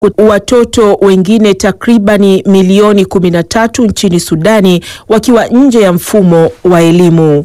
watoto wengine takribani milioni 13 nchini Sudani wakiwa nje ya mfumo wa elimu.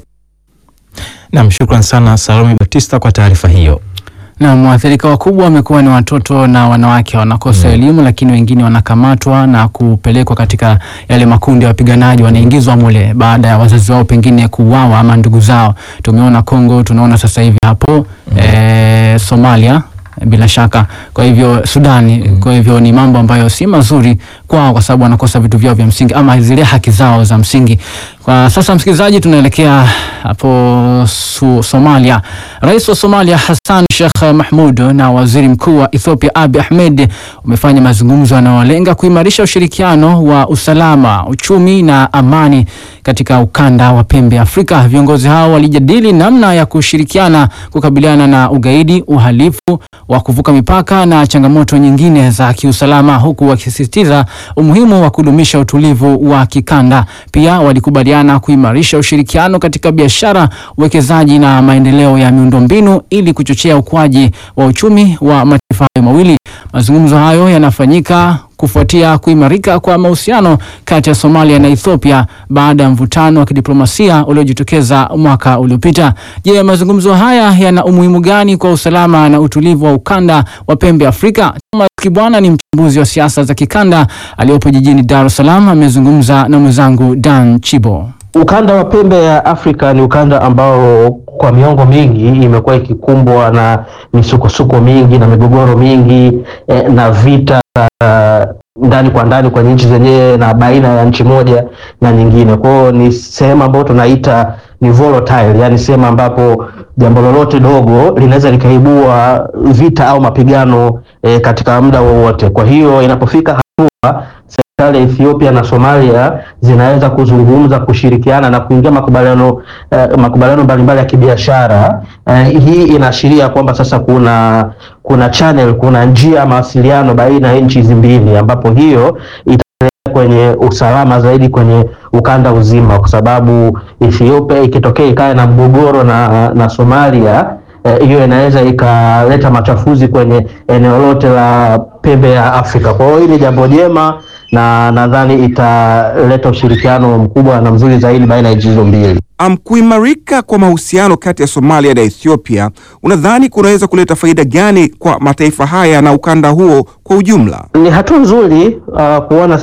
Nam, shukran sana Salome Batista kwa taarifa hiyo. Na waathirika wakubwa wamekuwa ni watoto na wanawake wanakosa elimu, lakini wengine wanakamatwa na kupelekwa katika yale makundi ya wapiganaji, wanaingizwa mule baada ya wazazi wao pengine kuuawa ama ndugu zao. Tumeona Kongo, tunaona sasa hivi hapo eh, Somalia bila shaka. Kwa hivyo Sudani, kwa hivyo ni mambo ambayo si mazuri kwao, kwa sababu wanakosa vitu vyao vya msingi ama zile haki zao za msingi. Kwa sasa, msikilizaji, tunaelekea hapo su, Somalia. Rais wa Somalia Hassan Sheikh Mahmud na waziri mkuu wa Ethiopia Abiy Ahmed wamefanya mazungumzo yanayolenga kuimarisha ushirikiano wa usalama, uchumi na amani katika ukanda wa pembe Afrika. Viongozi hao walijadili namna ya kushirikiana kukabiliana na ugaidi, uhalifu wa kuvuka mipaka na changamoto nyingine za kiusalama, huku wakisisitiza umuhimu wa kudumisha utulivu wa kikanda. Pia walikubaliana kuimarisha ushirikiano katika biashara, uwekezaji na maendeleo ya miundombinu ili kuchochea ukuaji wa uchumi wa mataifa hayo mawili. Mazungumzo hayo yanafanyika kufuatia kuimarika kwa mahusiano kati ya Somalia na Ethiopia baada ya mvutano wa kidiplomasia uliojitokeza mwaka uliopita. Je, mazungumzo haya yana umuhimu gani kwa usalama na utulivu wa ukanda wa pembe Afrika? Thomas Kibwana ni mchambuzi wa siasa za kikanda aliyopo jijini Dar es Salaam, amezungumza na mwenzangu Dan Chibo. Ukanda wa pembe ya Afrika ni ukanda ambao kwa miongo mingi imekuwa ikikumbwa na misukosuko mingi na migogoro mingi eh, na vita uh, ndani kwa ndani kwenye nchi zenyewe na baina ya nchi moja na nyingine. Kwa hiyo ni sehemu ambayo tunaita ni volatile, yani sehemu ambapo jambo lolote dogo linaweza likaibua vita au mapigano eh, katika muda wowote. Kwa hiyo inapofika hatua serikali ya Ethiopia na Somalia zinaweza kuzungumza, kushirikiana na kuingia makubaliano eh, makubaliano mbalimbali ya kibiashara eh, hii inaashiria kwamba sasa kuna kuna channel, kuna njia ya mawasiliano baina ya nchi hizi mbili, ambapo hiyo italeta kwenye usalama zaidi kwenye ukanda uzima, kwa sababu Ethiopia ikitokea ikae na mgogoro na, na Somalia hiyo eh, inaweza ikaleta machafuzi kwenye eneo lote la pembe ya Afrika. Kwa hiyo hili ni jambo jema na nadhani italeta ushirikiano mkubwa na mzuri zaidi baina ya nchi hizo mbili. Um, kuimarika kwa mahusiano kati ya Somalia na Ethiopia unadhani kunaweza kuleta faida gani kwa mataifa haya na ukanda huo kwa ujumla? Ni hatua nzuri uh, kuona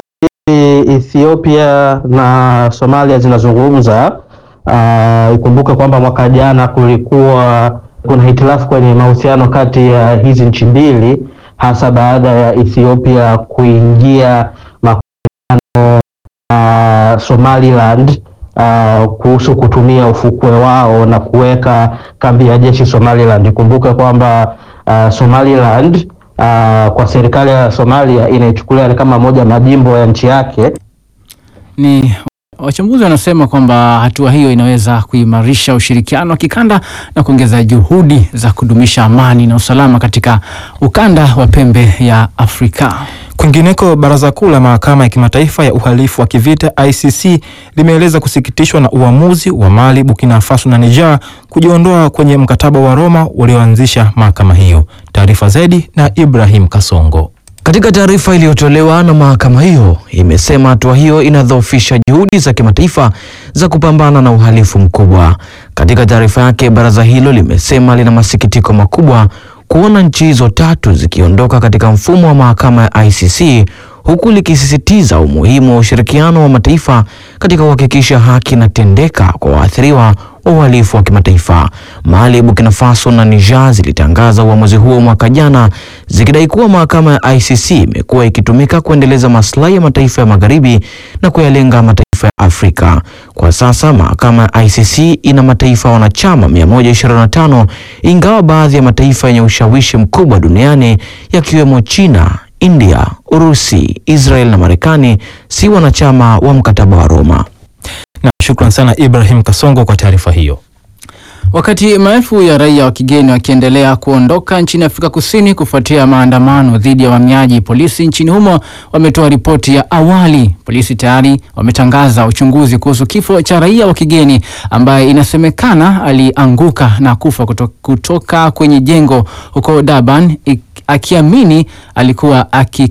Ethiopia na Somalia zinazungumza. Uh, ikumbuke kwamba mwaka jana kulikuwa kuna hitilafu kwenye mahusiano kati ya hizi nchi mbili hasa baada ya Ethiopia kuingia makubaliano na uh, Somaliland uh, kuhusu kutumia ufukwe wao na kuweka kambi ya jeshi Somaliland. Ikumbuke kwamba uh, Somaliland uh, kwa serikali ya Somalia inaichukulia kama moja majimbo ya nchi yake. Ni wachambuzi wanasema kwamba hatua hiyo inaweza kuimarisha ushirikiano wa kikanda na kuongeza juhudi za kudumisha amani na usalama katika ukanda wa pembe ya Afrika. Kwingineko, Baraza Kuu la Mahakama ya Kimataifa ya Uhalifu wa Kivita ICC limeeleza kusikitishwa na uamuzi wa Mali, Burkina Faso na Niger kujiondoa kwenye mkataba wa Roma ulioanzisha mahakama hiyo. Taarifa zaidi na Ibrahim Kasongo. Katika taarifa iliyotolewa na mahakama hiyo imesema hatua hiyo inadhoofisha juhudi za kimataifa za kupambana na uhalifu mkubwa. Katika taarifa yake, baraza hilo limesema lina masikitiko makubwa kuona nchi hizo tatu zikiondoka katika mfumo wa mahakama ya ICC huku likisisitiza umuhimu wa ushirikiano wa mataifa katika kuhakikisha haki inatendeka kwa waathiriwa wa uhalifu wa kimataifa. Mali, Burkina Faso na Niger zilitangaza uamuzi huo mwaka jana zikidai kuwa mahakama ya ICC imekuwa ikitumika kuendeleza maslahi ya mataifa ya magharibi na kuyalenga mataifa ya Afrika. Kwa sasa mahakama ya ICC ina mataifa wanachama 125 ingawa baadhi ya mataifa yenye ushawishi mkubwa duniani yakiwemo China, India, Urusi, Israel na Marekani si wanachama wa mkataba wa Roma. Na shukran sana Ibrahim Kasongo kwa taarifa hiyo. Wakati maelfu ya raia wa kigeni wakiendelea kuondoka nchini Afrika Kusini kufuatia maandamano dhidi ya wahamiaji, polisi nchini humo wametoa ripoti ya awali. Polisi tayari wametangaza uchunguzi kuhusu kifo cha raia wa kigeni ambaye inasemekana alianguka na kufa kuto, kutoka kwenye jengo huko Durban akiamini alikuwa aki